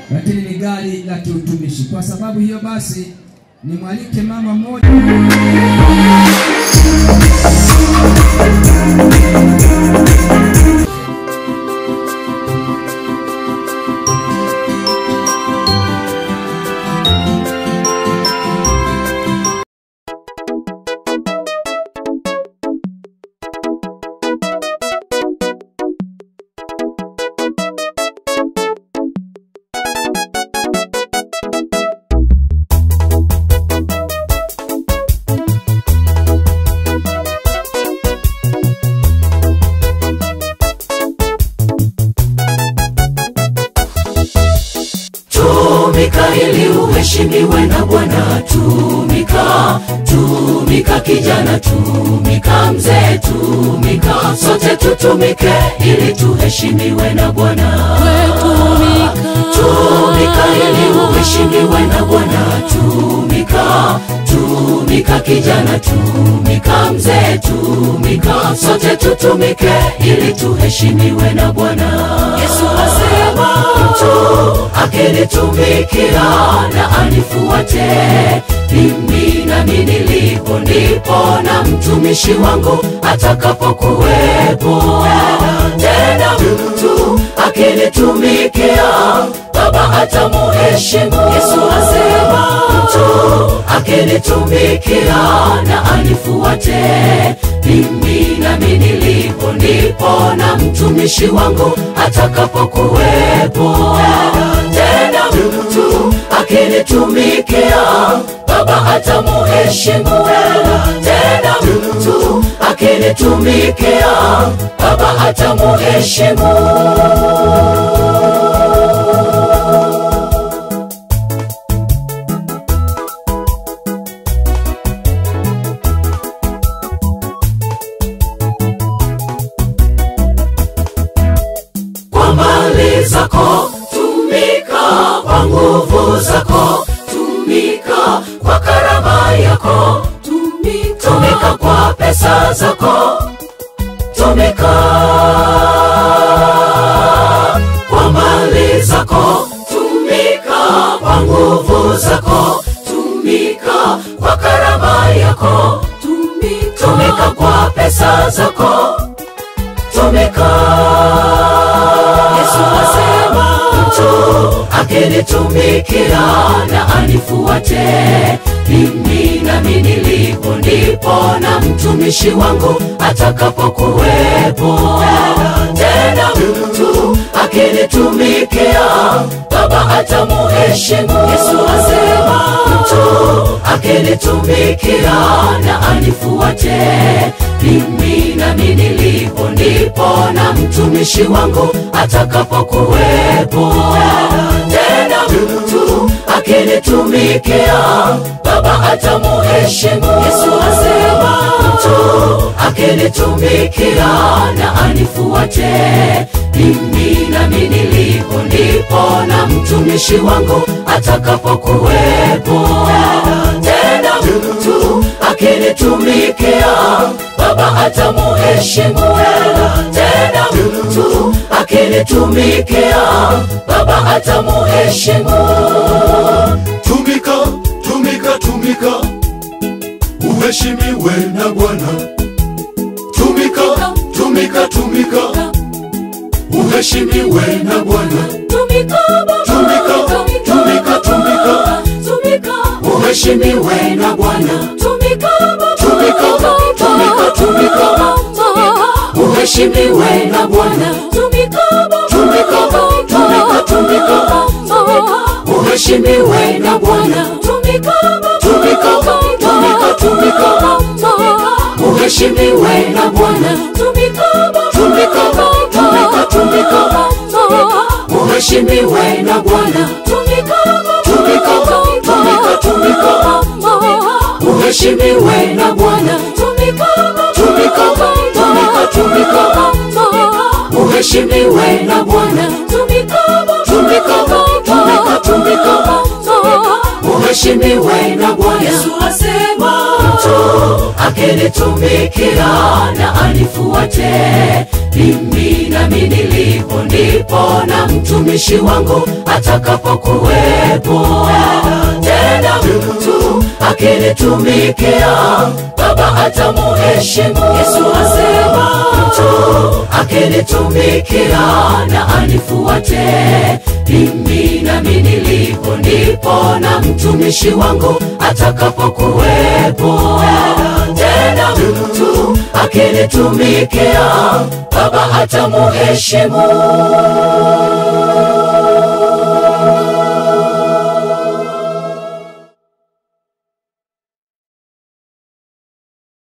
lakini ni gari la kiutumishi. Kwa sababu hiyo basi, nimwalike mama mmoja tumika ili uheshimiwe na Bwana. Tumika, tumika kijana, tumika mzee, tumika sote tutumike ili tuheshimiwe na Bwana. Tumika ili uheshimiwe na Bwana. Tumika, tumika kijana, tumika mzee, tumika sote tutumike ili tuheshimiwe na Bwana. Yesu asema mtu akinitumikia na anifuate mimi nami nilipo ndipo na mtumishi wangu atakapokuwepo tena mtu akinitumikia baba atamuheshimu yesu asema mtu akinitumikia na anifuate mimi nami nilipo ndipo na mtumishi wangu atakapokuwepo tena mtu akinitumikia baba atamuheshimu tena mtu akinitumikia baba atamuheshimu kwa mali zako tumika kwa nguvu zako tumika kwa karama yako tumika, tumika kwa pesa zako tumika kwa mali zako tumika kwa nguvu zako tumika kwa karama yako tumika, tumika kwa pesa zako tumika yesu asema mtu akinitumikia na anifuate mimi nami nilipo ndipo na mtumishi wangu atakapokuwepo tena mtu akinitumikia baba atamuheshimu yesu asema mtu akinitumikia na anifuate mimi nami nilipo ndipo na mtumishi wangu atakapokuwepo tena mtu akinitumikia baba atamuheshimu yesu asema mtu akinitumikia na anifuate mimi nami nilipo ndipo na mtumishi wangu atakapokuwepo tena mtu akinitumikia baba atamuheshimu tena mtu akinitumikia baba atamuheshimu tumika tumika tumika uheshimiwe na bwana tumika tumika tumika uheshimiwe na bwana tumika tumika tumika uheshimiwe na bwana tumika tumika tumika uheshimiwe na bwana tumika tumika tumika uheshimiwe na bwana tumika tumika tumika uheshimiwe na bwana tumika tumika tumika uheshimiwe na bwana tumika tumika tumika uheshimiwe na bwana tumika tumika tumika uheshimiwe na bwana tumika tumika tumika uheshimiwe na bwana yesu asema mtu akinitumikia na anifuate mimi nami nilipo ndipo na mtumishi wangu atakapokuwepo tena mtu akinitumikia baba atamuheshimu yesu asema mtu akinitumikia na anifuate mimi nami nilipo ndipo na mtumishi wangu atakapokuwepo tena mtu akinitumikia baba atamuheshimu